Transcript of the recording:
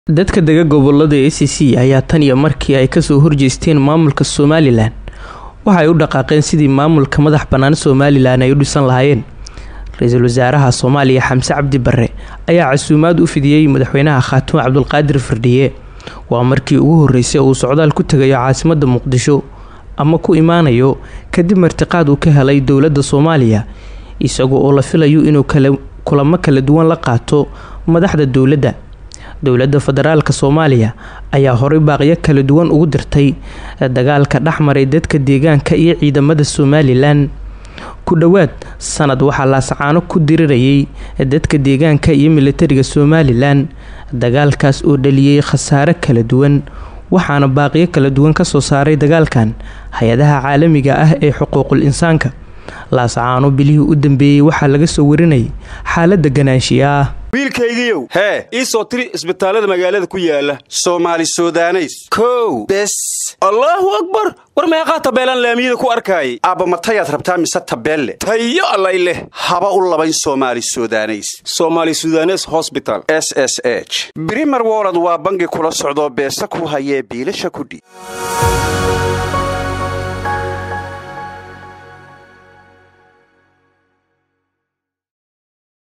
dadka dega gobolada a c c ayaa tan iyo markii ay kasoo horjeesteen maamulka somalilan waxay u dhaqaaqeen sidii maamulka madax bannaan somalilan ay u dhisan lahaayeen ra-iisul wasaaraha soomaaliya xamse cabdi barre ayaa casuumaad u fidiyey madaxweynaha khaatumo cabdulqaadir firdhiye waa markii ugu horreysay uu socdaal ku tegayo caasimadda muqdisho ama ku imaanayo kadib martiqaad uu ka helay dowladda soomaaliya isaga oo la filayo inuu kulamo kala duwan la qaato madaxda dowladda dowladda federaalka soomaaliya ayaa horey baaqyo kala duwan ugu dirtay dagaalka dhexmaray dadka deegaanka iyo ciidamada somalilan ku dhowaad sanad waxaa laasacaano ku dirirayay dadka deegaanka iyo militariga somalilan dagaalkaas oo dhaliyey khasaare kala duwan waxaana baaqiyo kala duwan kasoo saaray dagaalkan hay-adaha caalamiga ah ee xuquuqul insaanka laasacaano bilihii u dambeeyey waxaa laga soo warinayay xaalada ganaanshiya ah wiilkaygiiow hee ii soo tiri isbitaallada magaalada ku yaala soomaali sudaneys kow bes allaahu akbar war meeqaa tabeelaan laamiyada ku arkaayay aabba matayaad rabtaa mise tabeelle tayo allay leh haba u labayn soomaali sudaneys somaali sudanes hosbital s s h brimer wolod waa bangi kula socdoo beesa ku hayee biilasha kudhi